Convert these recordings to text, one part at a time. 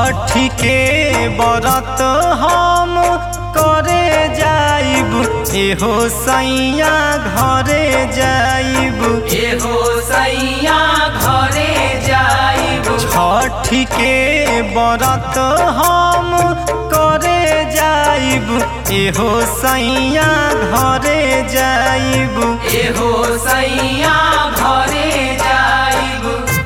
छठी के बरत हम करे जाइब एहो सैया घरे जाइब एहो सैया घरे जाइब छठी के बरत हम करे जाइब एहो सैया घरे जाइब एहो सैया घरे जाइब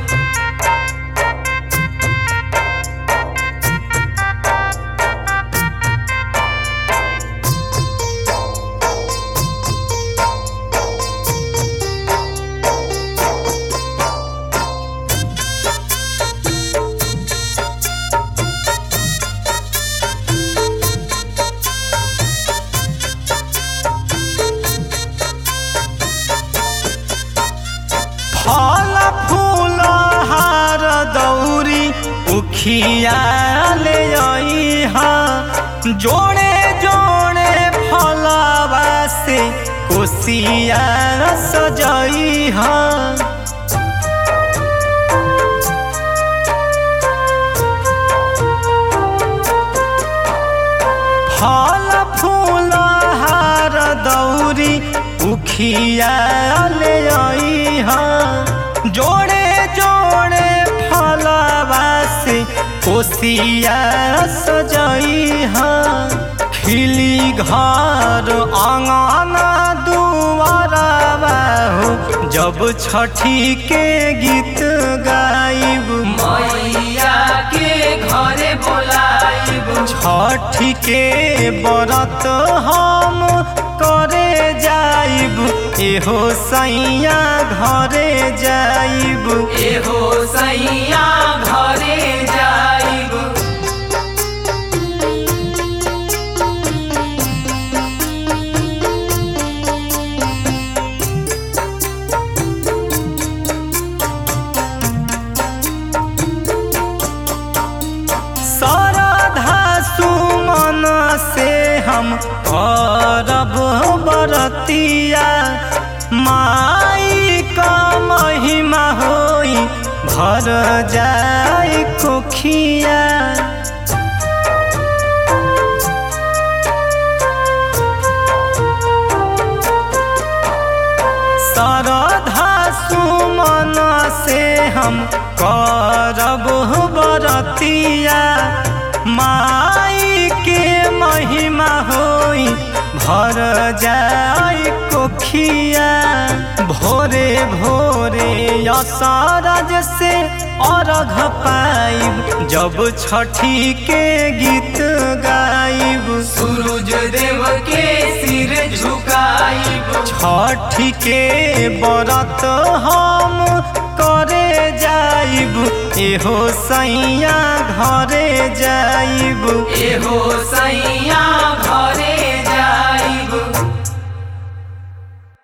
फल फूल हार दौरी उखिया ले अइहा जोड़े जोड़े फलवा से कोसिया सजइहा फल फूल हार दौरी उखिया ले अइहा जोड़े जोड़े फलवा से कोसिया सजइहा खिली घर आंगना दुआरवा हो जब छठी के गीत गाइब मैया के घरे बोलाइब छठी के बरत हम करे जाइब एहो सैया घरे जाइब एहो सैया घरे जाइब श्रद्धा सुमन से हम करब बरतिया माई का महिमा होई भर जाए कोखिया श्रद्धा सुमन से हम करब बरतिया माई के महिमा होई भर जाए कोखिया भोरे भोरे असरज से अर्घ पाइब जब छठी के गीत गाइब सूरज देव के सिर झुकाइब छठी के बरत हम करे जाइब एहो सैया घरे जाइब एहो सैया घरे